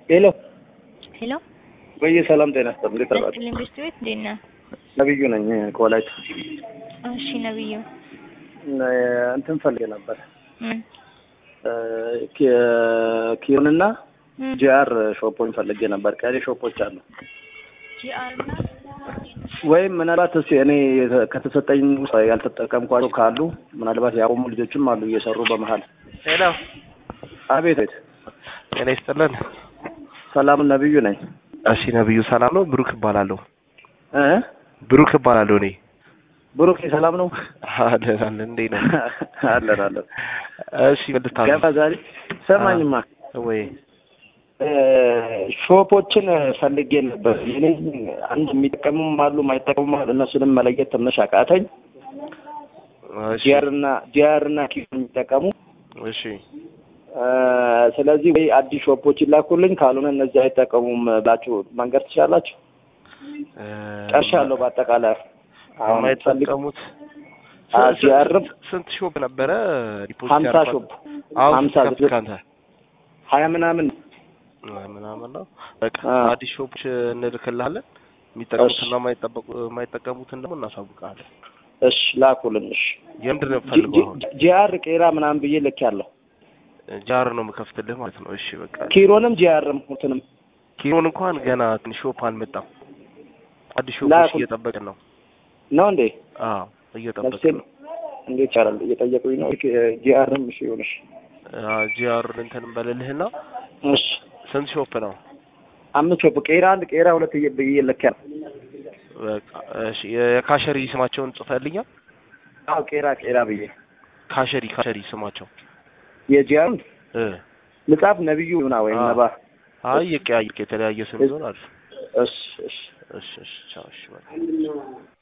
ሄሎ ሄሎ በየ ሰላም ጤና ይስጥልኝ። እንዴት አላችሁ? በስጥልኝ ቤት ቤት እንዴት ነህ? ነብዩ ነኝ ከወላይታ። እሺ ነብዩ እንትን ፈልጌ ነበር ምን ኪዮንና ምን ጂአር ሾፖኝ ፈልጌ ነበር። ቀሪ ሾፖች አሉ ጂአር እና ወይም ምናልባት እስኪ እኔ ከተሰጠኝ ውስጥ ያልተጠቀምኳቸው ካሉ ምናልባት ያቆሙ ልጆችም አሉ እየሰሩ በመሀል። ሄሎ አቤት ቤት ጤና ይስጥልን። ሰላም ነብዩ ነኝ እሺ ነብዩ ሰላም ነው? ብሩክ እባላለሁ። እ ብሩክ እባላለሁ እኔ። ብሩክ ሰላም ነው? አለን አለን። እንዴት ነው? አለን አለን። እሺ መልታለሁ ገባ ዛሬ ሰማኝማ ወይ እ ሾፖችን ፈልጌ ነበር። የኔ አንድ የሚጠቀሙም አሉ የማይጠቀሙም አሉ። እነሱንም መለየት ትንሽ አቃተኝ። እሺ ጂአር እና ጂአር እና ኪዮን የሚጠቀሙ እሺ እ ስለዚህ ወይ አዲስ ሾፖች ይላኩልኝ፣ ካልሆነ እነዚህ አይጠቀሙም ብላችሁ መንገድ ትችላላችሁ። እ ጨርሻለሁ። በአጠቃላይ አሁን ፈልግ የማይጠቀሙት አ ጂአርም ስንት ሾፕ ነበረ ዲፖዚት ሀምሳ ያደረኳት? ሾፕ አሁን ሀምሳ ስንት ከፍት ካንተ ሀያ ምናምን ምናምን ነው። በቃ አ አዲስ ሾፖች እንልክልሃለን። የሚጠቀሙትና የማይጠበቁ የማይጠቀሙትን ደግሞ እናሳውቃለን። እሺ ላኩልኝ። እሺ የምንድን ነው የምፈልገው አሁን? ጂአር ቄራ ምናምን ብዬ ልክ ያለሁ ጃር ነው የምከፍትልህ ማለት ነው። እሺ በቃ ኪሮንም ጂአርም ሁትንም ኪሮን እንኳን ገና ትንሽ ሾፕ አልመጣም። አዲስ ሾፖች ላኩ- እየጠበቅን ነው። ነው እንዴ? አዎ እየጠበቅን ነፍሴን ነው። እንዴት ይቻላል? እየጠየቁኝ ነው። ጂአርም እሺ ይሁንሽ። ጂአር እንትን በልልህና እሺ ስንት ሾፕ ነው? አምስት ሾፕ ቄራ አንድ ቄራ ሁለት እየ- ብዬ ልክ ያለሁ። በቃ እሺ የካሸሪ ስማቸውን ጽፈልኛል። አዎ ቄራ ቄራ ብዬ ካሸሪ ካሸሪ ስማቸው የጂአርም እ ልጻፍ ነብዩ ይሁና ወይም አዎ። ነባ አይ የቀያየቅ የተለያየ ስም ይሆን አሪፍ። እሺ እሺ እሺ እሺ ቻው እሺ በቃ